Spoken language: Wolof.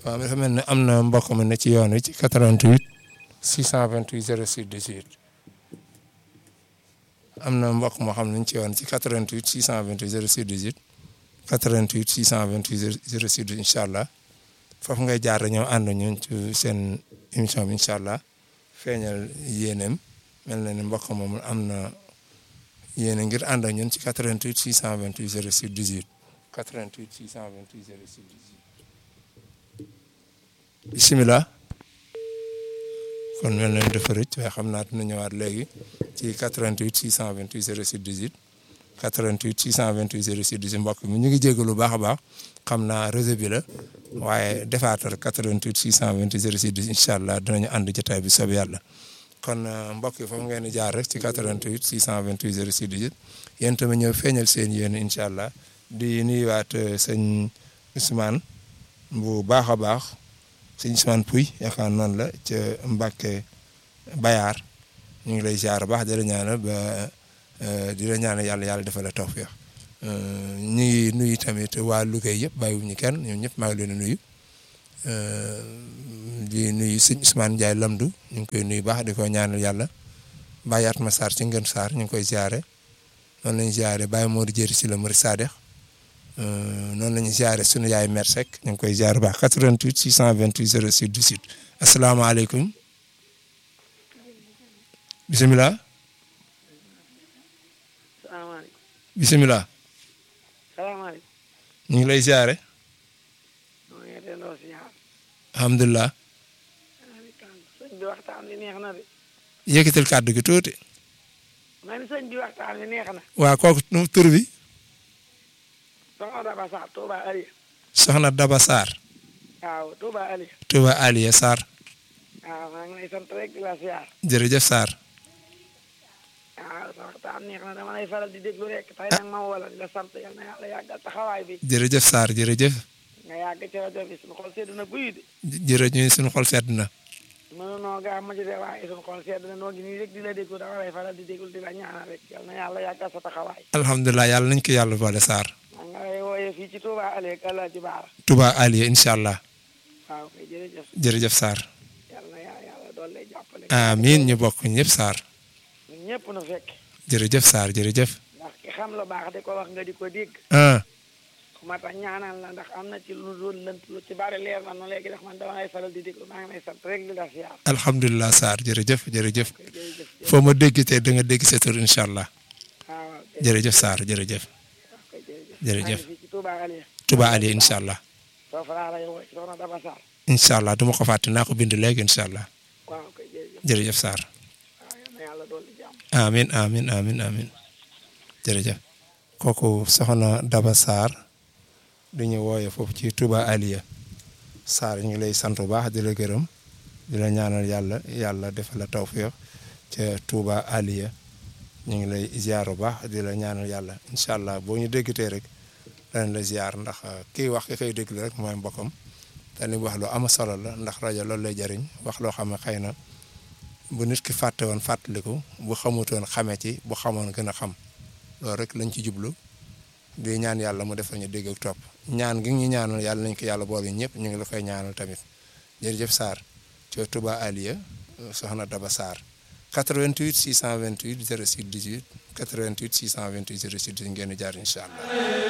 waaw dafa mel ne am na mbokk mi ne ci yoon wi ci 88 628 06 18 am na mbokk moo xam ne ci yoon ci 88 628 06 18 88 628 06 18 incha allah foofu ngay jaar ñëw ànd ñun ci seen émission bi incha allah feeñal yéeneem mel na ni mbokk moom am na yéene ngir ànd ak ñun ci 88 628 06 18 88 628 06 18 bisimilah kon mel na ni dafa rëcc waaye xam naa dina ñëwaat léegi ci 88 628 06 18 88 628 06 18 mbokk mi ñu ngi jégalu lu baax a baax xam naa réseau bi la waaye defaatal 88 628 06 18 incha allah dinañu ànd jotaay bi soob yàlla kon mbokk yi foofu ngeen di jaar rek ci 88 628 06 18 yéen tamit ñëw feeñal seen yéen incha allah di nuyuwaat sëñ Ousmane bu baax a baax sëñ Ousmane Pouy yaakaar noonu la ca Mbacke Bayar ñu ngi lay jaar baax di la ñaanal ba di la ñaanal yàlla yàlla defal la tawfiix ñu ngi nuyu tamit waa Louga yëpp bàyyiwuñu kenn ñoom ñëpp maa ngi leen di nuyu di nuyu sëñ Ousmane Ndiaye Lamdu ñu ngi koy nuyu baax di ko ñaanal yàlla Baye Atma Sarr ci Ngën Sarr ñu ngi koy ziare noonu la ñu ziare Baye Modou Jëri si la Mari Sadex noonu la ñu ziare sunu yaay Mer Seck ñu ngi koy ziare baax 88 628 06 18 asalaamaaleykum bisimilah. salaamaaleykum. bisimilah. salaamaaleykum. ñu ngi lay ziare. maa ngi delloo ziar. alhamdulilah. sëñ bi waxtaan bi neex na de. yëkkatil kàddu gi tuuti. ma ni sëñ bi waxtaan bi neex na. waa kooku nu tur bi. soxna Daba Sarr Touba Aliya. soxna Daba Sarr. waaw Touba Aliya. Touba Aliya Sarr. waaw maa ngi lay sant rek di la ziar. jërëjëf Sarr. waaw sa waxtaan neex na dama lay faral di déglu rek tey nag ma wala di la sant yal na yàlla yàggal taxawaay bi. jërëjëf Sarr jërëjëf. nga yàgg ci rajo bi suñu xol sedd na guy de. jërëjëf ñu suñu xol sedd na. mënunoo gaa ma ci de waaye suñu xol sedd na noo ngi nii rek di la déglu dama lay faral di déglu di la ñaanal rek yal na yàlla yàggal sa taxawaay. alhamdulilah yàlla nañ ko yàlla boole Sarr. maa ngi lay wooyee fii ci Touba Aliya ak Alaaji Baara. Touba Aliya incha allah. waaw kay jërëjëf. jërëjëf Sarr. yal na yàlla doon lay jàppale. amiin ñu bokk ñëpp Sarr. ñun ñëpp nu fekk. jërëjëf Sarr jërëjëf. ndax ki xam lu baax di ko wax nga di ko dégg. ah ku ma tax ñaanal la ndax am na ci lu doon lënt lu ci bari leer na nu léegi ndax man dama lay faral di déglu maa ngi lay sant rek di la siyaar. alhamdulilah Sarr jërëjëf jërëjëf. kay jërëjëf. foo ma dégg te da nga dégg sa tur incha allah. waaw waaw kay jërëjëf Sarr jërëjëf. kay jërëjëf. jërëjëf. maa ngi fii ci Touba Aliya. Touba Aliya incha allah. foofu laa lay woo ci soxna Daba Sarr. incha allah du ma ko fàtte naa ko bind léegi incha allah. waaw kay jërëjëf. jërëjëf Sarr. waaw yal na yàlla doon di jàmm. amin amin amin amin jërëjëf kooku soxna Daba Sarr di ñu wooye foofu ci Touba Aliya Sarr ñu ngi lay sant bu baax di la gërëm di la ñaanal yàlla yàlla defal la tawfiq ca Touba Aliya ñu ngi lay ziar bu baax di la ñaanal yàlla incha allah boo ñu déggatee rek danañ la ziar ndax kii wax ki koy déglu rek mooy mbokkam te li mu wax lu am solo la ndax rajo loolu lay jariñ wax loo xam ne xëy na bu nit ki fàtte woon fàttaliku bu xamutoon xame ci bu xamoon gën a xam loolu rek lañ ci jublu di ñaan yàlla mu defal ñu dégg ak topp ñaan gi ñu ñaanal yàlla nañ ko yàlla boole ñëpp ñu ngi la koy ñaanal tamit jërëjëf Sarr ci Touba Aliya soxna Daba Sarr 88 628 06 18 88 628 06 18 ngeen di jaar incha allah.